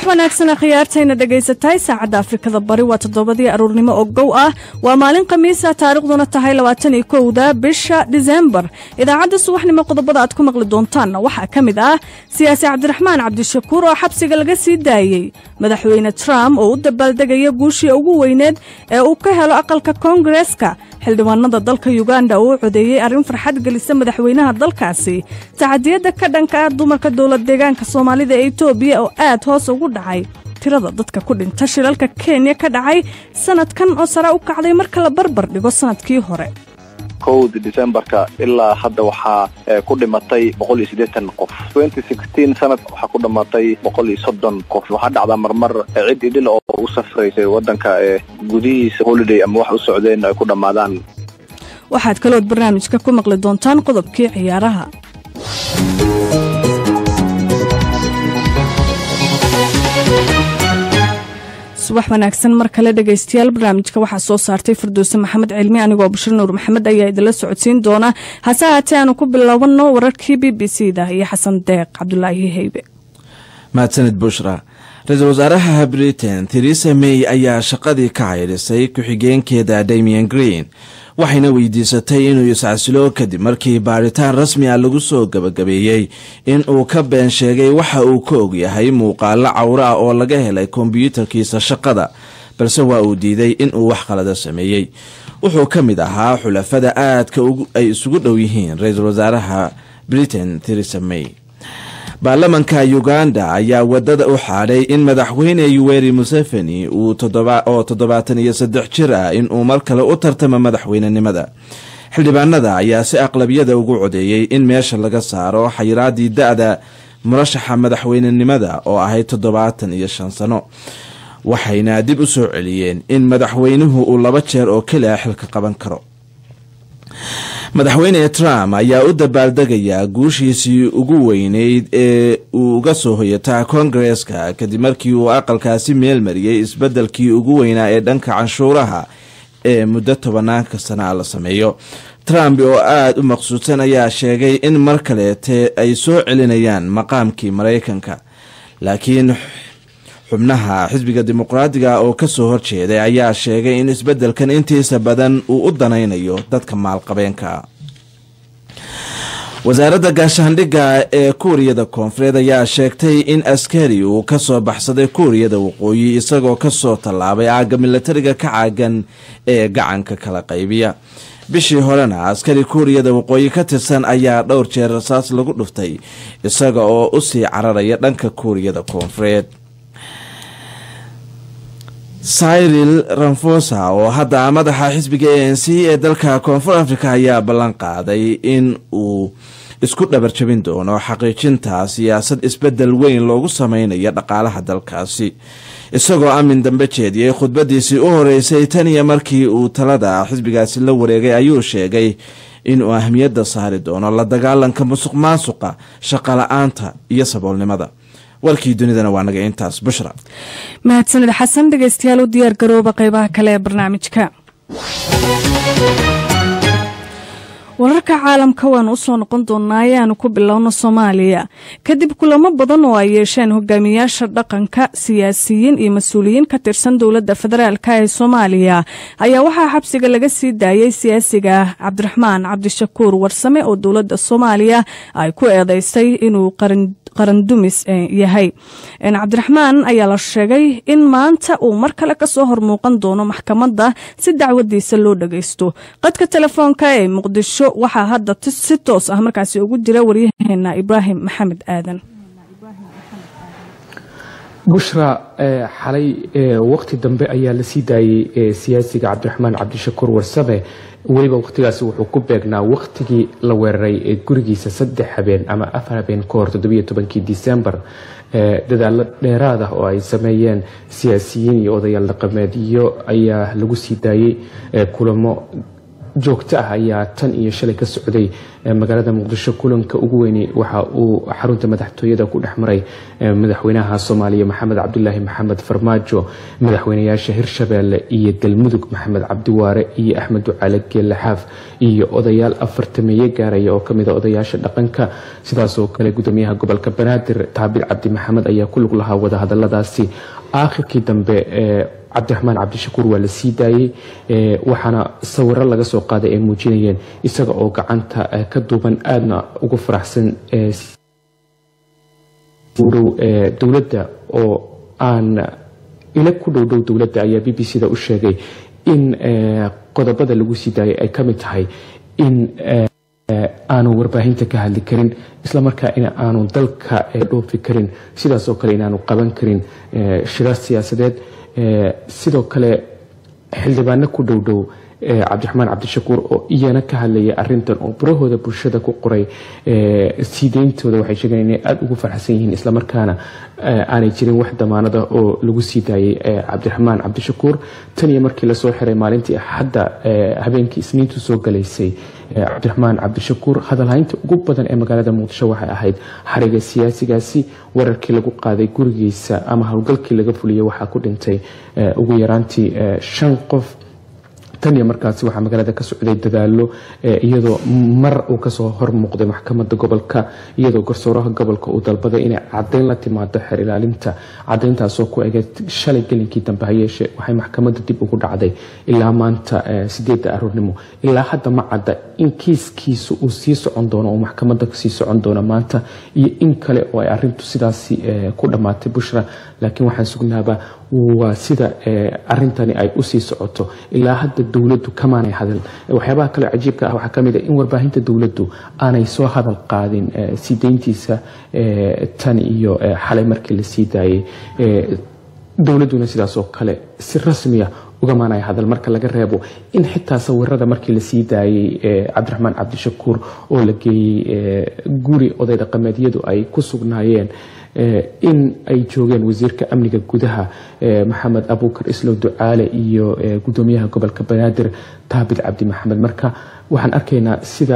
wanaagsan khiyaartayna dhegaysatahay saacadda afrikada bari waa toddobadii aruurnimo oo gow ah waa maalin khamiisa taariikhduna tahay labaatan iyo kowda bisha disembar idaacadda subaxnimo qodobada aad ku maqli doontaanna waxaa ka mid ah siyaasi cabdiraxmaan cabdishakuur oo xabsiga laga sii daayey madaxweyne trump oo u dabaaldegaya guushii ugu weyneed ee uu ka helo aqalka koongareeska xildhibaanada dalka yuganda oo u codeeyey arrin farxad gelisa madaxweynaha dalkaasi tacadiyadda ka dhanka ah dumarka dowlad deegaanka soomaalida ee etoobiya oo aad hoos ugu dhacay tirada dadka ku dhinta shilalka kenya ka dhacay sanadkan oo sare u kacday marka la barbar dhigo sanadkii hore kowda decembarka ilaa hadda waxaa ku dhimatay boqol iyo siddeetan qof twenty sixteen sanad waxaa ku dhimatay boqol iyo soddon qof waxaa dhacdaa marmar cid idil oo u safraysay waddanka ee gudihiisa holiday ama wax u socdeen ay ku dhammaadaan waxaad kalood barnaamijka ku maqli doontaan qodobkii ciyaaraha subax wanaagsan mar kale dhegaystayaal barnaamijka waxaa soo saartay firdowse maxamed cilmi anigoo bashir nuur maxamed ayaa idinla socodsiin doona hase haatee aanu ku bilowano wararkii b b c da iyo xasan deeq cabdulaahi heybe mahadsanid bushra ra-iisul wasaaraha britain theresa may ayaa shaqadii ka caydhisay ku-xigeenkeeda damian green waxayna weydiisatay inuu iscasilo kadib markii baaritaan rasmi ah lagu soo gabagabeeyey in uu ka been sheegay waxa uu ka ogyahay muuqaalo cawro ah oo laga helay kombyuutarkiisa shaqada balse waa uu diiday in uu wax qalada sameeyey wuxuu ka mid ahaa xulafada aadka ay isugu dhow yihiin ra-iisul wasaaraha britain theresa may baarlamanka uganda ayaa wadada u xaadhay in madaxweyne yuweri museveni oo toddobaatan iyo saddex jir ah inuu mar kale u tartamo madaxweynenimada xildhibaanada ayaa si aqlabiyada ugu codeeyey in meesha laga saaro xayiraadii da-da murashaxa madaxweynenimada oo ahayd toddobaatan iyo shan sano waxayna dib u soo celiyeen in madaxweynuhu uu laba jeer oo keli ah xilka qaban karo madaxweyne trump ayaa u dabaaldegayaa guushiisii ugu weyneyd ee uu uga soo hoyataa koongareeska kadib markii uu aqalkaasi meel mariyey isbeddelkii ugu weynaa ee dhanka canshuuraha ee muddo tobanaanka sana la sameeyo trump oo aada u maqsuudsan ayaa sheegay in mar kaleete ay soo celinayaan maqaamkii maraykanka laakiin xubnaha xisbiga dimuqraadiga oo kasoo horjeeday ayaa sheegay in isbeddelkan intiisa badan uu u danaynayo dadka maalqabeenka wasaaradda gaashaandhigga ee kuuriyada koonfureed ayaa sheegtay in askari uu kasoo baxsaday kuuriyada waqooyi isagoo kasoo tallaabay aagga milatariga ka caagan ee gacanka kala qaybiya bishii horena askari kuuriyada waqooyi ka tirsan ayaa dhowr jeer rasaas lagu dhuftay isaga oo usii cararaya dhanka kuuriyada koonfureed cyril ramfosa oo hadda madaxa xisbiga a n c ee dalka koonfur africa ayaa ballan qaaday in uu isku dhabarjabin doono xaqiijinta siyaasad isbedel weyn loogu sameynayo dhaqaalaha dalkaasi isagoo amin dambe jeediyey khudbadiisii u horeysay tan iyo markii uu talada xisbigaasi la wareegay ayuu sheegay inuu ahmiyadda saari doono la dagaalanka musuq maasuqa shaqala-aanta iyo saboolnimada warkii dunidana waa naga intaas bushra mahadsanid xasan dhegeystayaal u diyaar garooba qeybaha kale ee barnaamijka wararka caalamka waanu usoo noqon doonaa ayaanu ku bilowno soomaaliya kadib kulamo badan oo ay yeesheen hogaamiyaasha dhaqanka siyaasiyiin iyo mas-uuliyiin ka tirsan dowladda federaalk ee soomaaliya ayaa waxaa xabsiga laga sii daayey siyaasiga cabdiraxmaan cabdishakuur warsame oo dowladda soomaaliya ay ku eedeysay inuu qarandumis yahay cabdiraxmaan ayaa la sheegay in maanta uu mar kale kasoo hormuuqan doono maxkamadda si dacwadiisa loo dhageysto qadka telefoonka ee muqdisho waxaa hadda si toos ah markaasi ugu jira waryaheena ibraahim maxamed aadan bushra xalay waqti dambe ayaa la sii daayey siyaasiga cabdiraxmaan cabdishakuur warsame weliba waqtigaasi wuxuu ku beegnaa waqtigii la weeraray ee gurigiisa saddex habeen ama afar habeen ka hor toddobiyo tobankii disembar dadaalo dheeraad ah oo ay sameeyeen siyaasiyiin iyo odayaal dhaqameedyo ayaa lagu sii daayey kulamo joogto ah ayaa tan iyo shalay ka socday magaalada muqdisho kulanka ugu weyni waxa uu xarunta madaxtooyada ku dhex maray madaxweynaha soomaaliya maxamed cabdulaahi maxamed farmaajo madaxweynayaasha hirshabeelle iyo galmudug maxamed cabdiwaare iyo axmed ducaale geelaxaaf iyo odayaal afartameeye gaaraya oo kamid a odayaasha dhaqanka sidaasoo kale gudoomiyaha gobolka banaadir taabir cabdi maxamed ayaa ku lug lahaa wadahadaladaasi aakhirkii dambe cabdiraxmaan cabdishakuur waa la sii daayey waxaana sawiro laga soo qaaday ay muujinayeen isaga oo gacanta ka duuban aadna ugu faraxsan dowladda oo aan ila ku dhowdhow dowladda ayaa b b c da u sheegay in qodobada lagu sii daayay ay ka mid tahay in aanu warbaahinta ka hadli karin islamarkaa in aanu dalka dhoofi karin sidaas oo kale inaanu qaban karin shirar siyaasadeed sidoo kale xildhibaano ku dhowdhow cabdiraxmaan cabdishakuur oo iyana ka hadlaya arintan oo burahooda bulshada ku qoray sii deyntooda waxay sheegeen inay aada ugu farxsan yihiin islamarkaana aanay jirin wax damaanada oo lagu sii daayay cabdiraxmaan cabdishakuur tan iyo markii lasoo xiray maalintii axadda habeenkii isniintu soo galaysay cabdiraxmaan cabdishakuur hadalhaynta ugu badan ee magaalada muqdisho waxay ahayd xariga siyaasigaasi wararkii lagu qaaday gurigiisa ama howlgalkii laga fuliyay waxaa ku dhintay ugu yaraantii shan qof tan iyo markaasi waxaa magaalada ka socday dadaalo iyadoo mar uu kasoo hor muuqday maxkamada gobolka iyadoo garsooraha gobolka uu dalbaday inay cadeyn la timaado xeer ilaalinta cadeyntaasoo ku egeed shalay gelinkii dambe hayeeshe waxay maxkamada dib ugu dhacday ilaa maanta sideeda aroornimo ilaa hadda ma cadda in kiiskiisa uu sii socon doono uu maxkamada sii socon doono maanta iyo in kale oo ay arintu sidaasi ku dhammaatay bushra laakiin waxaan sugnaaba waa sida arintani ay usii socoto ilaa hadda dowladdu kamaanay hadal waxyaabaha kale cajiibka ah waxaa kamid a in warbaahinta dowladdu aanay soo hadal qaadin sii deyntiisa tan iyo xalay markii la sii daayay dowladduna sidaasoo kale si rasmiya ugamaanay hadal marka laga reebo in xitaa sawirada markii lasii daayay cabdiraxmaan cabdishakuur oo la geeyey guri oday dhaqameedyadu ay ku sugnaayeen in ay joogeen wasiirka amniga gudaha maxamed abuukar islow ducaale iyo gudoomiyaha gobolka banaadir taabit cabdi maxamed marka waxaan arkaynaa sida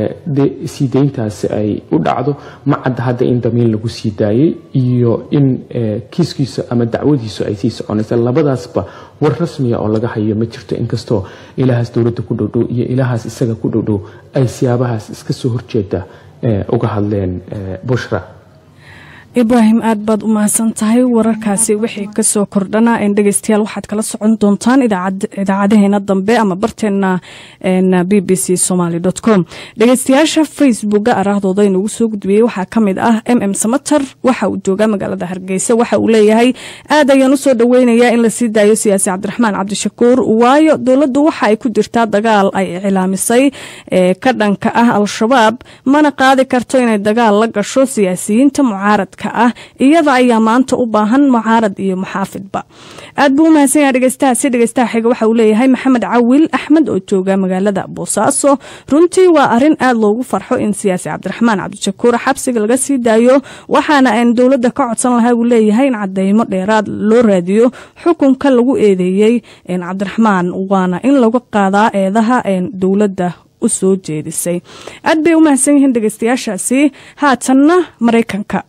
sii deyntaasi ay u dhacdo ma cadda hadda in damiin lagu sii daayay iyo in kiiskiisu ama dacwadiisu ay sii soconaysa labadaasba war rasmiya oo laga hayo ma jirto inkastoo ilaahaas dowladda ku dhowdhow iyo ilaahaas isaga ku dhowdhow ay siyaabahaas iska soo horjeeda uga hadleen bushra ibraahim aad baad u mahadsan tahay wararkaasi wixii kasoo kordhana dhegeystayaal waxaad kala socon doontaan idaacadaheena dambe ama barteena b b c somaly com dhegeystayaasha facebooka araahdooda inugu soo gudbiyey waxaa kamid ah m m samater waxa uu joogaa magaalada hargeysa waxa uu leeyahay aad ayaan usoo dhaweynayaa in lasii daayo siyaasi cabdiraxmaan cabdishakuur waayo dowladdu waxa ay ku jirtaa dagaal ay iclaamisay ka dhanka ah al-shabaab mana qaadi karto inay dagaal la gasho siyaasiyiinta mucaaradka ah iyada ayaa maanta u baahan mucaarad iyo muxaafidba aad buu u mahadsan yaha dhegeystahaasi dhegeystaha xiga waxa uu leeyahay maxamed cawil axmed oo jooga magaalada boosaaso runtii waa arin aad loogu farxo in siyaasi cabdiraxmaan cabdishakuur xabsiga laga sii daayo waxaana aan dowladda ka codsan lahaa buu leeyahay in cadeymo dheeraad loo raadiyo xukunka lagu eedeeyey cabdiraxmaan waana in lagu qaadaa eedaha dowladda u soo jeedisay aad bay u mahadsan yihiin dhegeystayaashaasi haatanna maraykanka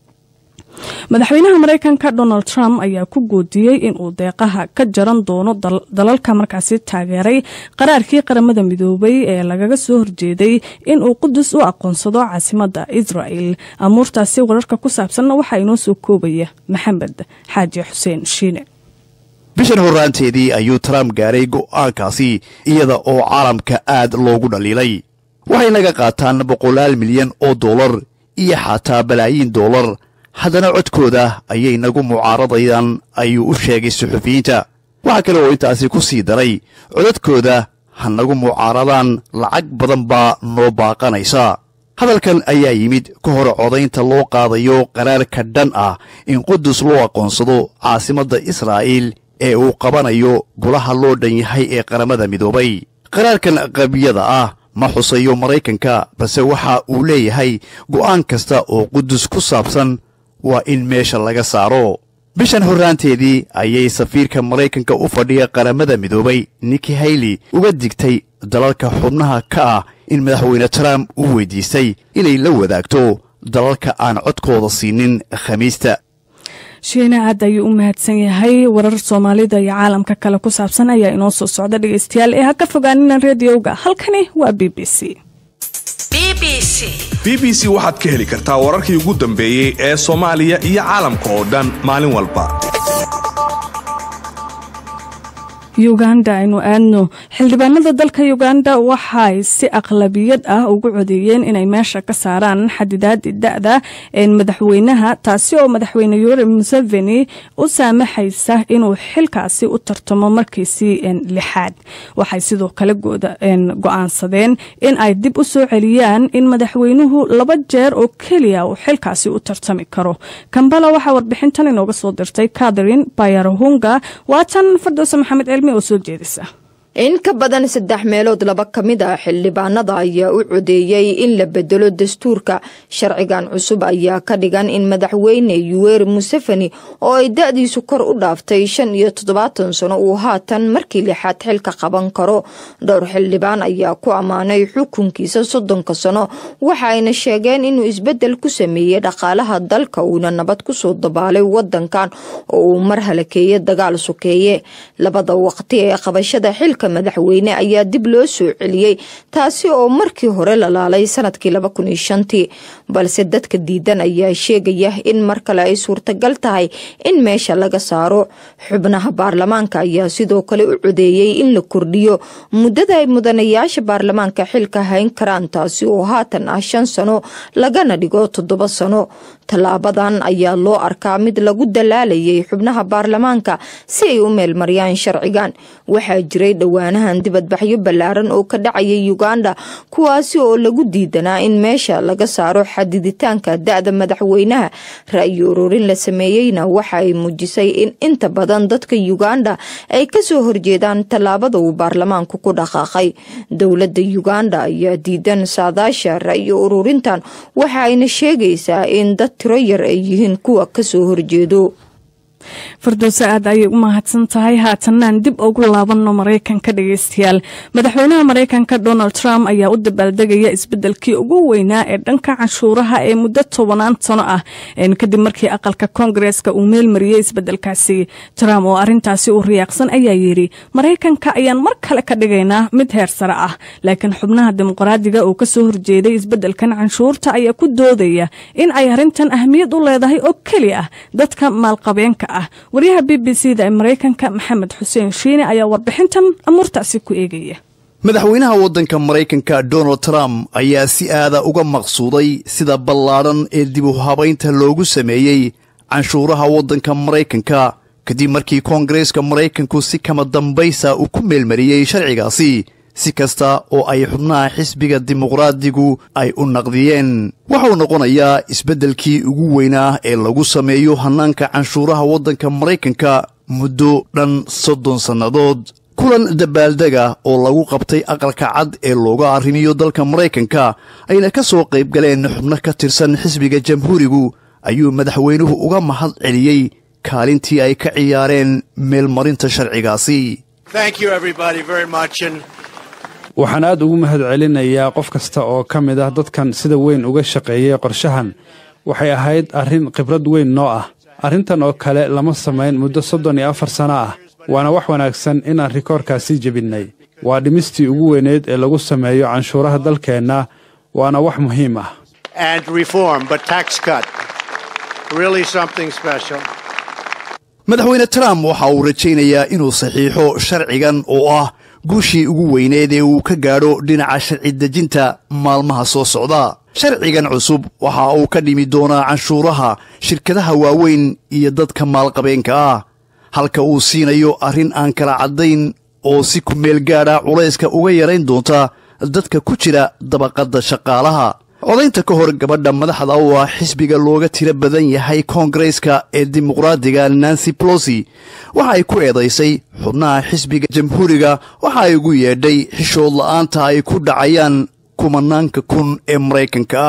madaxweynaha maraykanka donald trump ayaa ku goodiyey inuu deeqaha ka jaran doono dalalka markaasi taageeray qaraarkii qaramada midoobay ee lagaga soo horjeeday inuu qudus u aqoonsado caasimada israel amuurtaasi wararka ku saabsanna waxaa inoo soo koobaya maxamed xaaji xuseen shiine bishan horraanteedii ayuu trump gaaray go'aankaasi iyada oo caalamka aad loogu dhaliilay waxay naga qaataan boqolaal milyan oo dollar iyo xataa balaayiin dollar haddana codkooda ayay nagu mucaaradayaan ayuu u sheegay suxufiyiinta waxaa kale oo intaasi ku sii daray codadkooda ha nagu mucaaradaan lacag badan baa noo baaqanaysa hadalkan ayaa yimid ka hor codaynta loo qaadayo qaraarka dhan ah in qudus loo aqoonsado caasimadda israa'iil ee uu qabanayo golaha loo dhan yahay ee qaramada midoobay qaraarkan qabyada ah ma xusayo maraykanka balse waxa uu leeyahay go'aan kasta oo qudus ku saabsan waa in meesha laga saaro bishan horraanteedii ayay safiirka maraykanka u fadhiya qaramada midoobay niki hayley uga digtay dalalka xubnaha ka ah in madaxweyne trump uu weydiistay inay la wadaagto dalalka aan codkooda siinin khamiista shiina aad ayuu u mahadsan yahay warar soomaalida iyo caalamka kale ku saabsan ayaa inoo soo socda dhegeystayaal ee ha ka fogaanina rediowga halkani waa b b c b b c waxaad ka heli kartaa wararkii ugu dambeeyey ee soomaaliya iyo caalamka oo dhan maalin walba uganda aynu aadno xildhibaanada dalka uganda waxay si aqlabiyad ah ugu codeeyeen inay meesha ka saaraan xadidaadi da-da madaxweynaha taasi oo madaxweyne yoweri museveni u saamaxaysa inuu xilkaasi u tartamo markiisii lixaad waxay sidoo kale go-aansadeen in ay dib u soo celiyaan in madaxweynuhu laba jeer oo keliya uu xilkaasi u tartami karo kambala waxaa warbixintan inooga soo dirtay catherine bayarhunga waatan fardowse maxamed cilmi oo soo jeedisa in ka badan saddex meelood laba ka mid ah xildhibaanada ayaa u codeeyey in la bedelo dastuurka sharcigan cusub ayaa ka dhigan in madaxweyne yuweri museveni oo ay da-diisu kor u dhaaftay shan iyo toddobaatan sano uu haatan markii lixaad xilka qaban karo dhowr xildhibaan ayaa ku ammaanay xukunkiisa soddonka sano waxaayna sheegeen inuu isbedel ku sameeyey dhaqaalaha dalka uuna nabad kusoo dabaalay wadankan oo uu mar halakeeye dagaal sokeeye labada waqti ee qabashada xilka madaxweyne ayaa dib loo soo celiyey taasi oo markii hore lalaalay sanadkii laba kun iyo shantii balse dadka diidan ayaa sheegaya in mar kale ay suurtagal tahay in meesha laga saaro xubnaha baarlamaanka ayaa sidoo kale u codeeyey in la kordhiyo muddada ay mudanayaasha baarlamaanka xilka hayn karaan taasi oo haatan ah shan sano lagana dhigo toddoba sano tallaabadan ayaa loo arkaa mid lagu dalaalayay xubnaha baarlamaanka si ay u meelmariyaan sharcigan waxaa jiray dhowaanahan dibadbaxyo ballaaran oo ka dhacaya uganda kuwaasi oo lagu diidanaa in meesha laga saaro xadiditaanka da-da madaxweynaha ra-yi ururin la sameeyeyna waxa ay muujisay in inta badan dadka uganda ay kasoo horjeedaan tallaabada uu baarlamaanku ku dhaqaaqay dowladda uganda ayaa diidan saadaasha ra-yi ururintan waxa ayna sheegaysaa in dad tiro yar ay yihiin kuwa kasoo horjeedo firdowse aad ayay u mahadsan tahay haatanaan dib ugu laabanno maraykanka dhegeystayaal madaxweynaha maraykanka donald trump ayaa u dabaaldegaya isbedelkii ugu weynaa ee dhanka canshuuraha ee muddo tobanaan sano ah kadib markii aqalka koongareeska uu meelmariyey isbedelkaasi trump oo arintaasi u riyaaqsan ayaa yidhi maraykanka ayaan mar kale ka dhigaynaa mid heer sare ah laakiin xubnaha dimuqraadiga oo kasoo horjeeday isbedelkan canshuurta ayaa ku doodaya in ay arintan ahmiyad u leedahay oo keli ah dadka maalqabeenka ah waryaha b b c da ee maraykanka maxamed xuseen shiine ayaa warbixintan amuurtaasi ku eegaya madaxweynaha waddanka maraykanka donald trump ayaa si aada uga maqsuuday sida ballaadhan ee dib u habaynta loogu sameeyey canshuuraha waddanka maraykanka kadib markii koongareeska maraykanku si kama dambaysa uu ku meelmariyey sharcigaasi si kasta oo ay xubnaha xisbiga dimuqraadigu ay u naqdiyeen waxauu noqonayaa isbeddelkii ugu weynaa ee lagu sameeyo hannaanka canshuuraha waddanka maraykanka muddo dhan soddon sannadood kulan dabaaldega oo lagu qabtay aqalka cad ee looga arrimiyo dalka maraykanka ayna ka soo qayb galeen xubno ka tirsan xisbiga jamhuurigu ayuu madaxweynuhu uga mahad celiyey kaalintii ay ka ciyaareen meelmarinta sharcigaasi waxaan aad ugu mahad celinayaa qof kasta oo ka mid ah dadkan sida weyn uga shaqeeyey qorshahan waxay ahayd arrin khibrad weyn noo ah arrintan oo kale lama samayn muddo soddon iyo afar sano ah waana wax wanaagsan inaan rikoorkaasi jebinnay waa dhimistii ugu weyneyd ee lagu sameeyo canshuuraha dalkeenna waana wax muhiim ah madaxweyne trump waxa uu rajaynayaa inuu saxiixo sharcigan oo ah guushii ugu weyneed ee uu ka gaadho dhinaca sharci dejinta maalmaha soo socda sharcigan cusub waxa uu ka dhimi doonaa canshuuraha shirkadaha waaweyn iyo dadka maalqabeenka ah halka uu siinayo arrin aan kala caddayn oo si ku meel gaadha culayska uga yarayn doonta dadka ku jira dabaqadda shaqaalaha codaynta ka hor gabadha madaxda u ah xisbiga looga tiro badan yahay koongareeska ee dimuqraadiga nancy plosi waxa ay ku eedaysay xubnaha xisbiga jamhuuriga waxa ay ugu yeedhay xishood la'aanta ay ku dhacayaan kumanaanka kun ee maraykanka ah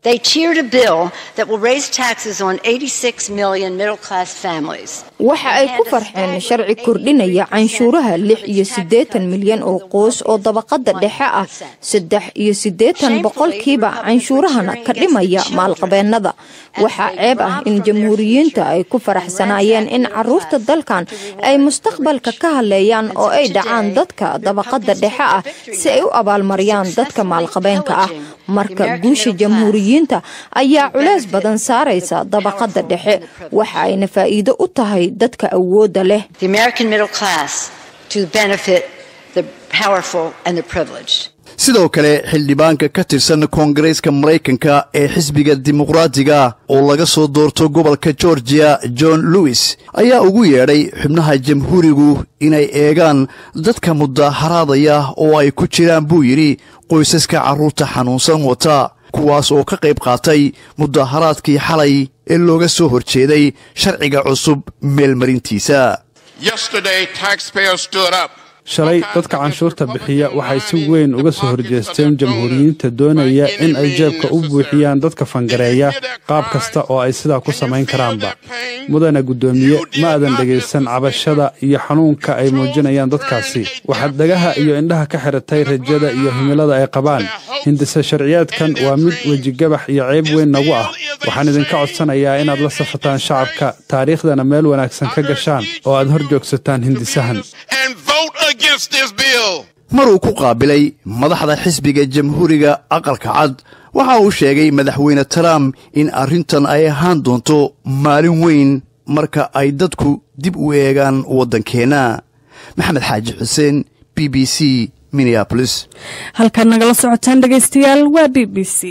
They cheered a bill that will raise taxes on 86 million middle class families. waxa ay ku farxeen sharci kordhinaya canshuuraha lix iyo siddeetan milyan oo qoys oo dabaqada dhexe ah saddex iyo siddeetan boqolkiiba canshuurahana ka dhimaya maalqabeennada waxaa ceeb ah in jamhuuriyiinta ay ku faraxsanaayeen in caruurta dalkan ay mustaqbalka ka hadleeyaan oo ay dhacaan dadka dabaqada dhexe ah si ay u abaalmariyaan dadka maalqabeenka ah marka guusha jamhuuriyiinta ayaa culeys badan saaraysa dabaqada dhexe waxa ayna faa'iido u tahay dadka awoodda leh The American middle class to benefit the powerful and the privileged. sidoo kale xildhibaanka ka tirsan koongareeska maraykanka ee xisbiga dimuqraatiga oo laga soo doorto gobolka georgiya john lewis ayaa ugu yeedhay xubnaha jamhuurigu inay eegaan dadka mudaharaadaya oo ay ku jiraan buu yidhi qoysaska carruurta xanuunsan wata kuwaas oo ka qayb qaatay mudaharaadkii xalay ee looga soo horjeeday sharciga cusub meelmarintiisa Yesterday, taxpayers stood up. shalay dadka canshuurta bixiya waxay si weyn uga soo horjeesteen jamhuuriyiinta doonaya in ay jeebka u buuxiyaan dadka fangareeya qaab kasta oo ay sidaa ku samayn karaanba mudana guddoomiye ma aadan dhegaysan cabashada iyo xanuunka ay muujinayaan dadkaasi waxaad dhagaha iyo indhaha ka xiratay rajada iyo himilada ay qabaan hindise sharciyaadkan waa mid wejigabax iyo ceeb weyn nagu ah waxaan idinka codsanayaa inaad la safataan shacabka taariikhdana meel wanaagsan ka gashaan oo aad hor joogsataan hindisahan and vote against this bill. maruu ku qaabilay madaxda xisbiga jamhuuriga aqalka cad waxa uu sheegay madaxweyne trump in arrintan ay ahaan doonto maalin weyn marka ay dadku dib u eegaan waddankeenna maxamed xaaji xuseen b b c minneapolis halkaad nagala socotaan dhegaystayaal waa b b c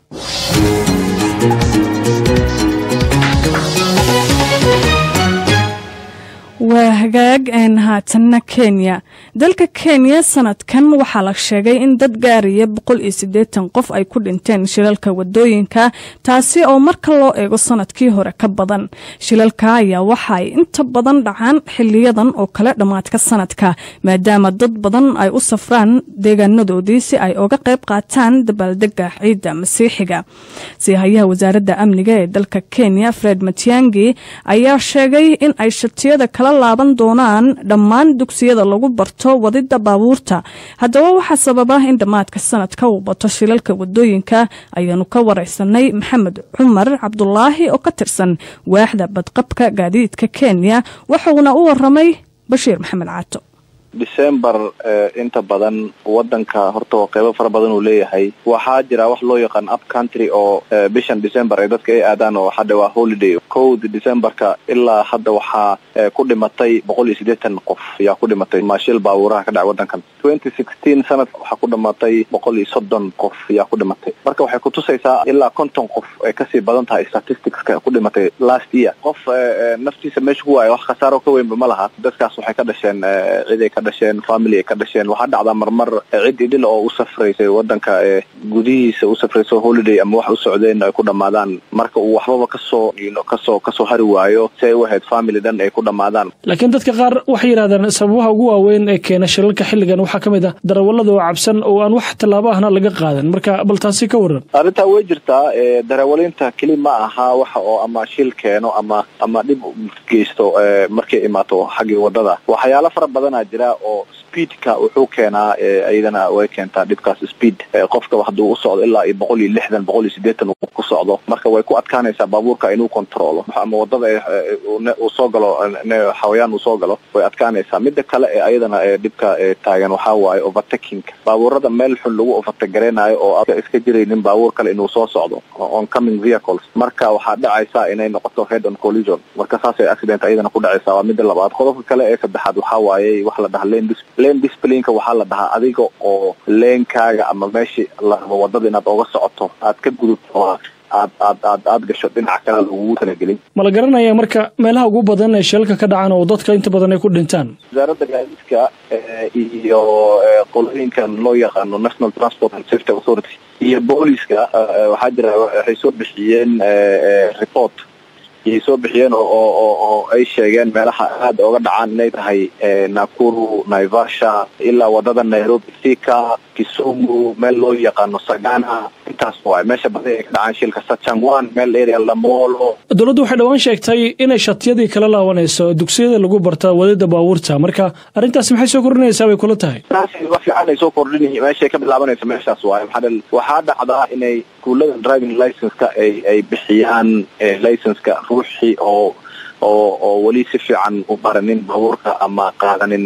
waa hagaag een haatanna kenya dalka kenya sanadkan waxaa la sheegay in dad gaaraya boqol iyo siddeetan qof ay ku dhinteen shilalka wadooyinka taasi oo marka loo eego sanadkii hore ka badan shilalka ayaa waxa ay inta badan dhacaan xiliyadan oo kale dhammaadka sanadka maadaama dad badan ay u safraan deegaanadoodii si ay oga qayb qaataan dabaaldega ciidda masiixiga siihayaha wasaaradda amniga ee dalka kenya fred matiangi ayaa sheegay in ay shatiyada kala laaban doonaan dhammaan dugsiyada lagu barto wadida baabuurta haddaba waxaa sababa in dhammaadka sanadka uu bato shilalka wadooyinka ayaanu ka wareysanay maxamed cumar cabdulaahi oo ka tirsan waaxda badqabka gaadiidka kenya wuxuuna u waramay bashiir maxamed caato december inta badan wadanka horta qeybo fara badan uu leeyahay waxaa jira wax loo yaqaan up country oo bishan december ay dadka ay aadaan oo hadda waa holiday kowda decemberka ilaa hadda waxaa ku dhimatay boqol iyo siddeetan qof ayaa ku dhimatay maashil baabuuraha ka dhacay wadankan twenty sixteen sanadka waxaa ku dhimatay boqol iyo soddon qof ayaa ku dhimatay marka waxay kutusaysaa ilaa konton qof ay kasii badan tahay statisticska ku dhimatay last year qof naftiisa meesha ku waaya wax khasaaro ka weynba ma laha dadkaas waxay ka dhasheen ciday ka dhasheen family ay ka dhasheen waxaa dhacdaa marmar cid idhil oo u safraysay wadanka gudihiisa u safrayso holiday ama wax u socdeen ay ku dhamaadaan marka uu waxbaba kasoo kasoo kasoo hari waayo si ay u ahayd family dhan ay ku dhamaadaan laakiin dadka qaar waxay yidhahdaan sababaha ugu waaweyn ee keena shilalka xilligan waxaa ka mid ah darawallada oo cabsan oo aan wax tallaabo ahna laga qaadan marka bal taasi ka waran arrintaa way jirtaa darawaliinta keli ma aha waxa oo ama shil keeno ama ama dhib geysto markay imaato xaggii wadada waxyaalo fara badanaa jira oo speedka wuxuu keenaa iyadana way keentaa dhibkaas speed qofka hadduu u socdo ilaa iyo boqol iyo lixdan boqol iyo siddeetan uu ku socdo marka way ku adkaanaysaa baabuurka inuu controlo ama wadada uu soo galo xawayaan uu soo galo way adkaanaysaa mida kale ee ayadana dhibka taagan waxaa waaye overtaking baabuurada meel xun lagu overtagareynayo oo iska jiraynin baabuur kale inuu soo socdo oncoming vehicles marka waxaa dhacaysa inay noqoto head on collision marka saasay accident ayadana ku dhacaysaa waa mida labaad qodobka kale ee saddexaad waxaa waaye wax la dhahaa lane lane disciplineka waxaa la dhahaa adiga oo leenkaaga ama meeshii la rabo wadada inaad oga socoto aad ka gudubto aad aad aad aad gasho dhinaca kale lagugu talagelin ma la garanaya marka meelaha ugu badan ee shilalka ka dhacaan oo dadka inta badan ay ku dhintaan wasaaradda gaadiidka iyo qolooyinkan loo yaqaano national transport and safety authority iyo booliska waxaa jira waxay soo bixiyeen report yay soo bixiyeen oo oo oo ay sheegeen meelaha aada oga dhacaan inay tahay nakuru naivasha ilaa wadada nairobi thika kisumu meel loo yaqaano sagana intaas waay meesha badi ay ka dhacaan shilka sachangwan meel area lamolo dowladdu waxay dhowaan sheegtay inay shatiyadii kala laabanayso dugsiyada lagu barta wadida baabuurta marka arrintaasi maxay soo kordhinaysaa bay kula tahay taasi wax fiican ay soo kordhin meeshay ka bilaabanayso meeshaas waaye maxaa waxaa dhacdaa inay iskuullada driving license-ka ay ay bixiyaan license-ka ruuxii oo oo oo weli si fiican u baranin baabuurka ama qaadanin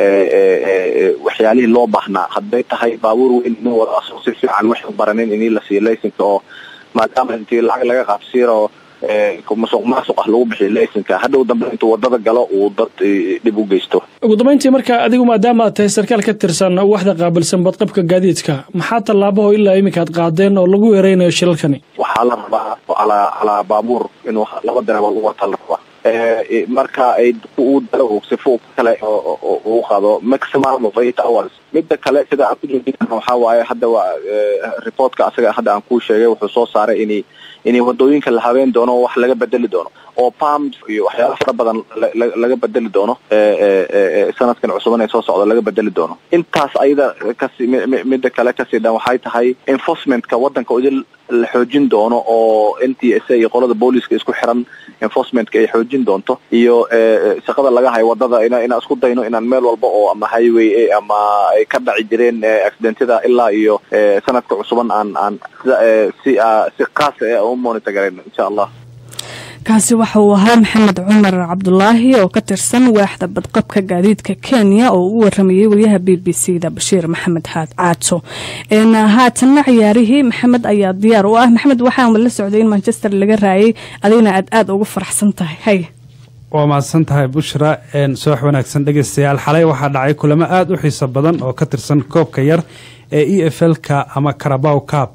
waxyaalihii loo baahnaa hadday tahay baabuur weyn inuu wado asoo si fiican wax u baranin inii la siiyo licenka oo maadaama intii lacag laga qaabsiiro musuq maasuq ah lagu bixiyo licenka hadhow dambe intuu wadada galo uu dad dhib u geysto ugu dambayntii marka adigu maadaama aad tahay sarkaal ka tirsan waxda qaabilsan badqabka gaadiidka maxaa tallaabahoo ilaa iminka aad qaadeen oo lagu weereynayo shilalkani waxaa la rabaa calaa calaa baabuur inuu laba dareebood u wata la rabaa marka ay uu dalo sifo kale uu qaado maximum of eight hours midda kale sida aan ku joojin karna waxaa waaye hadda waa reportka asaga hadda aan kuu sheegay wuxuu soo saaray inay inay wadooyinka la habeen doono oo wax laga bedeli doono oo pumps iyo waxyaala fara badan laga bedeli doono sanadkan cusuban ee soo socda laga bedeli doono intaas ayada kasi midda kale kasii dhan waxay tahay enforcementka wadanka idin la xoojin doono oo n t s a iyo qolada booliska isku xiran enforcementka ay xoojin doonto iyo shaqada laga hayo wadada in inaan isku dayno inaan meel walba oo ama highway ama ay ka dhaci jireen accidentyada ilaa iyo sanadka cusuban aan aan si si qaas u monitor garayno insha allah kaasi waxa uu ahaa maxamed cumar cabdulaahi oo ka tirsan waaxda badqabka gaadiidka kenya oo u waramayay wariyaha b b c da bashiir maxamed haad caato haatanna ciyaarihii maxamed ayaa diyaar u ah maxamed waxaan la socday in manchester laga raayay adigna aad aada ugu faraxsan tahay hay waa mahadsan tahay bushra soox wanaagsan dhegeystayaal xalay waxaa dhacay kulamo aada u xiiso badan oo ka tirsan koobka yar ee e f l-ka ama carabow cab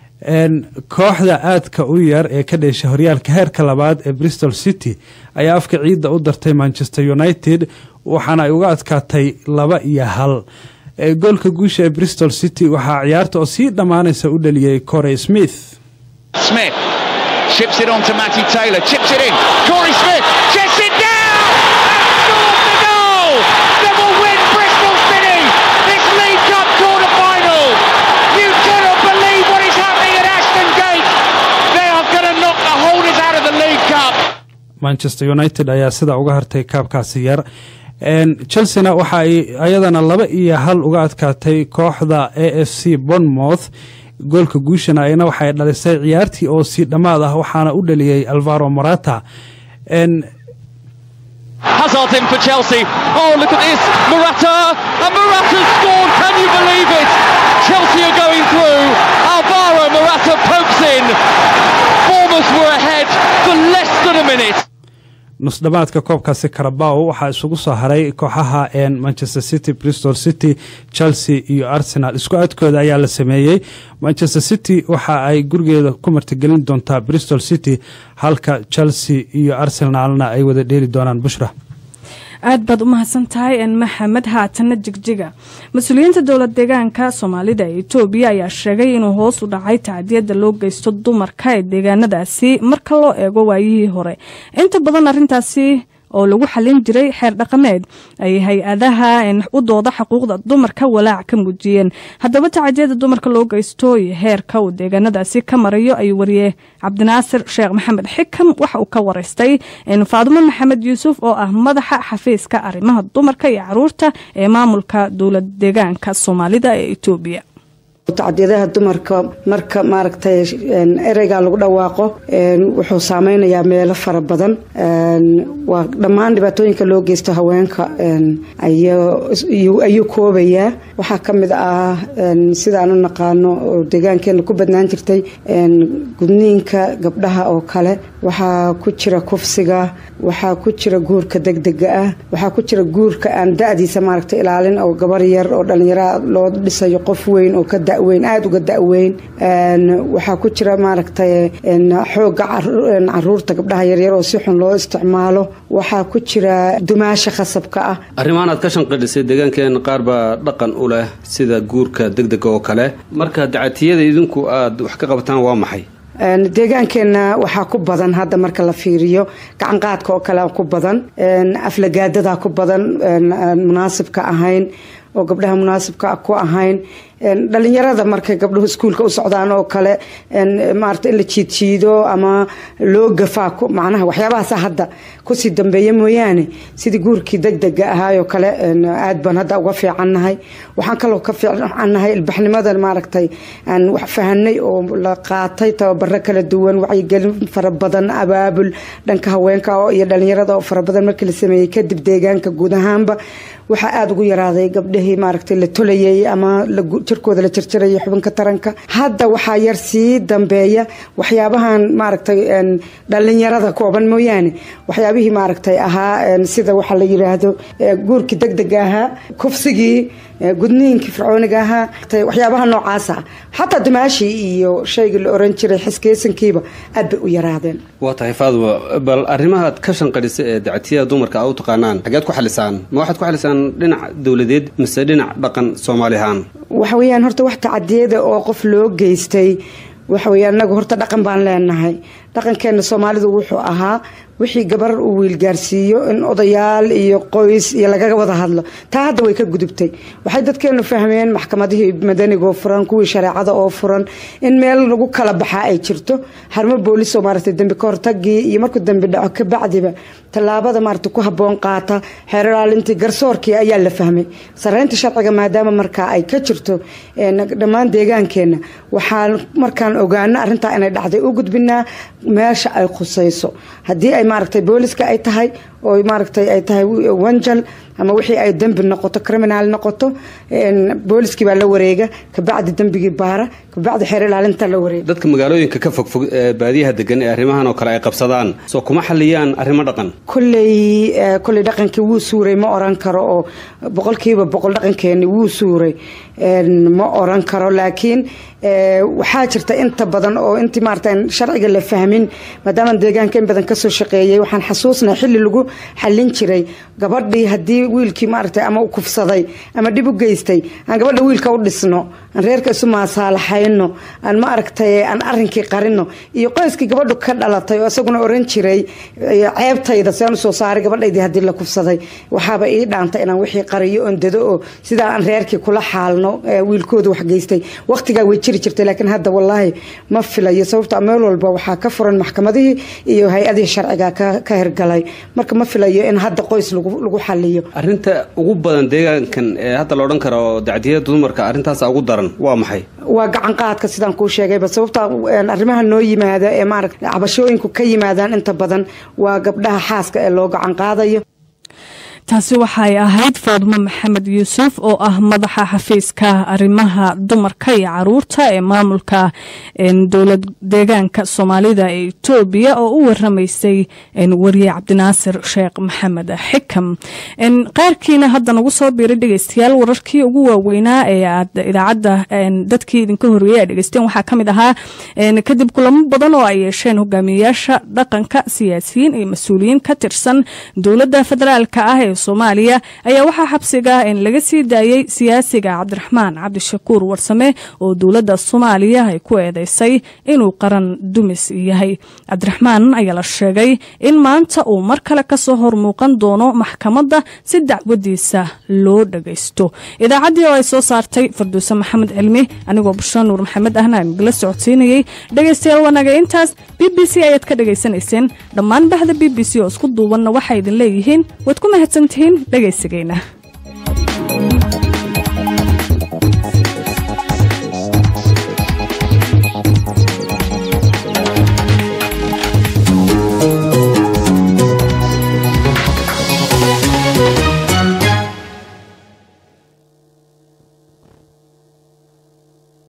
kooxda aadka u yar ee ka dheesha horyaalka heerka labaad ee bristol city ayaa afka ciidda u dartay manchester united waxaana ay uga adkaatay laba iyo hal goolka guusha ee bristol city waxaa ciyaarta oo sii dhammaanaysa u dhaliyey corey smith manchester united ayaa sidaa uga hartay kaabkaasi yar chelsena waxa ay ayadana laba iyo hal uga adkaatay kooxda a f c bonmouth goolka guushana ayna waxay dhalisay ciyaartii oo sii dhammaad ah waxaana u dhaliyey alvaro morata Hazard in for Chelsea. Oh, look at this. Morata. And Morata scored. Can you believe it? Chelsea are going through. Alvaro Morata pokes in. Bournemouth were ahead for less than a minute. nusdhamaadka koobkaasi karabaw waxaa isugu soo haray kooxaha manchester city bristol city chelsea iyo arsenal isku adkooda ayaa la sameeyey manchester city waxa ay gurigeeda ku martigelin doontaa bristol city halka chelsea iyo arsenalna ay wada dheeli doonaan bushra aad baad u mahadsan tahay maxamed haatanna jigjiga mas-uuliyiinta dowlad deegaanka soomaalida ee etoobiya ayaa sheegay inuu hoos u dhacay tacdiyada loo geysto dumarka ee deegaanadaasi marka loo eego waayihii hore inta badan arintaasi oo lagu xalin jiray xeer dhaqameed ay hay-adaha u dooda xuquuqda dumarka walaac ka muujiyeen haddaba tacadiyada dumarka loo geysto iyo heerka uu deegaanadaasi ka marayo ayuu wariyey cabdinaasir sheekh maxamed xikam waxa uu ka waraystay faadumo maxamed yuusuf oo ah madaxa xafiiska arrimaha dumarka iyo caruurta ee maamulka dowlad deegaanka soomaalida ee etoobiya tacdiyadaha dumarka marka maaragtay ereyga lagu dhawaaqo wuxuu saameynayaa meelo fara badan waa dhammaan dhibaatooyinka loo geysto haweenka ayuu koobayaa waxaa ka mid ah sidaan u naqaano oo deegaankeena ku badnaan jirtay gudniinka gabdhaha oo kale waxaa ku jira kufsiga waxaa ku jira guurka degdega ah waxaa ku jira guurka aan da-diisa maaragtay ilaalin oo gabar yar oo dhallinyara loo dhisayo qof weyn oo ka daweyn aada uga da-weyn waxaa ku jira maaragtay xooga caruurta gabdhaha yaryar oo si xun loo isticmaalo waxaa ku jira dumaasha khasabka ah arrimahan aad ka shanqadhisay deegaankeena qaar baa dhaqan u leh sida guurka degdega oo kale marka dacatiyada idinku aad wax ka qabataan waa maxay deegaankeenna waxaa ku badan hadda marka la fiiriyo gacanqaadka oo kale ku badan aflagaadadaa ku badan munaasibka ahayn oo gabdhaha munaasibka ku ahayn dhalinyarada markay gabdhuhu iskuulka u socdaan oo kale maarata in la jiidjiido ama loo gafaa macnaha waxyaabahaasa hadda kusii dambeeya mooyaane sidii guurkii degdega ahaayoo kale aad baan hadda uga fiicannahay waxaan kaloo ka fiicannahay ilbaxnimada maaragtay aan wax fahanay oo la qaatay tababaro kala duwan wacyigelin fara badan abaabul dhanka haweenka iyo dhalinyarada oo fara badan markii la sameeyey kadib deegaanka guud ahaanba waxaa aada ugu yaraaday gabdhihii maaragtay la tolayay ama jirkooda la jarjarayay xubinka taranka hadda waxaa yar sii dambeeya waxyaabahan maaragtay dhalinyarada kooban mooyaane waxyaabihii maaragtay ahaa sida waxaa la yiraahdo guurkii degdega ahaa kufsigii gudniinkii fircooniga ahaa waxyaabaha noocaasa xataa dumaashii iyo shaygii la oran jiray xiskeesankiiba aad bay u yaraadeen waa tahay faadwa bal arrimahaad ka shanqadhisa ee dactiyaha dumarka a u taqaanaan xageed ku xalisaan ma waxaad ku xalisaan dhinac dowladeed mise dhinac dhaqan soomaali ahaan waxa weeyaan horta wax tacadiyada oo qof loo geystay waxa weeye annagu horta dhaqan baan leenahay dhaqankeenna soomaalidu wuxuu ahaa wixii gabar uu wiilgaarsiiyo in odayaal iyo qoys iyo lagaga wada hadlo taa hadda way ka gudubtay waxay dadkeenu fahmeen maxkamadihii madanigaoo furan kuwii shareecada oo furan in meel lagu kala baxaa ay jirto harmo boolisoo maaragtay dembi ka hortagii iyo markuu dembi dhaco kabacdiba tallaabada maaragtay ku habboon qaata xeerlaalintii garsoorkii ayaa la fahmay sareynta sharciga maadaama markaa ay ka jirto dhammaan deegaankeenna waxaan markaan ogaano arrintaa inay dhacday u gudbinaa meesha ay khusayso haddii ay maaragtay booliska ay tahay oo maaragtay ay tahay wanjal ama wixii ay dembi noqoto criminal noqoto booliskii baa la wareega kabacdi dembigii baara kabacdi xeer ilaalinta la wareega dadka magaalooyinka ka fogfog ee baadiyaha degan ee arrimahan oo kale ay qabsadaan soo kuma xaliyaan arrimo dhaqan kolley kolley dhaqankii wuu suuray ma oran karo oo boqolkiiba boqol dhaqankeeni wuu suuray ma oran karo laakiin waxaa jirta inta badan oo intii maarata sharciga la fahmin maadaama deegaanka in badan kasoo shaqeeyay waxaan xasuusnay xilli lagu xallin jiray gabadhii haddii wiilkii maaragtay ama u kufsaday ama dhib u geystay aan gabadha wiilka u dhisno aan reerka isu maasaalaxayno aan ma aragtay aan arrinkii qarino iyo qoyskii gabadhu ka dhalatay oo isaguna oran jiray ceebtayda si aan usoo saaray gabadhaydii haddii la kufsaday waxaaba ii dhaantay inaan wixii qariyo oon dado oo sidaa aan reerkii kula xaalno wiilkooda wax geystay waqtigaa way jiri jirtay laakiin hadda wallaahi ma filayo sababta meel walba waxaa ka furan maxkamadihii iyo hay-adihii sharciga ka hirgalay marka ma filayo in hadda qoys lagu xaliyo arrinta ugu badan deegaankan ee hadda la odhan karo dacdiyada dumarka arrintaas ugu daran waa maxay waa gacan qaadka sidaan kuu sheegayba sababta arrimaha noo yimaada ee maaragta cabashooyinku ka yimaadaan inta badan waa gabdhaha xaaska ee loo gacan qaadayo taasi waxay ahayd faadmo maxamed yuusuf oo ah madaxa xafiiska arrimaha dumarka iyo caruurta ee maamulka dowlad deegaanka soomaalida ee etoobiya oo u waramaysay wariye cabdinaasir sheekh maxamed xikam qaarkiina hadda nagu soo biiray dhegeystayaal wararkii ugu waaweynaa ee aad idaacadda dadkii idinka horreeyey ay dhegeysteen waxaa ka mid ahaa kadib kulamo badan oo ay yeesheen hogaamiyeyaasha dhaqanka siyaasiyiin iyo mas-uuliyiin ka tirsan dowladda federaalka ah ee soomaaliya ayaa waxaa xabsiga laga sii daayey siyaasiga cabdiraxmaan cabdishakuur warsame oo dowladda soomaaliya ay ku eedeysay inuu qaran dumis yahay cabdiraxmaan ayaa la sheegay in maanta uu mar kale kasoo hormuuqan doono maxkamadda si dacwadiisa loo dhagaysto idaacaddii oo ay soo saartay farduuse maxamed cilmi anigoo bushra nuur maxamed ahna aan la socodsiinayey dhegaystayaal wanaga intaas b b c ayaad ka dhegaysanayseen dhammaan bahda b b c oo isku duubanna waxay idin leeyihiin waad ku mahadsantihiin dhegaysigeena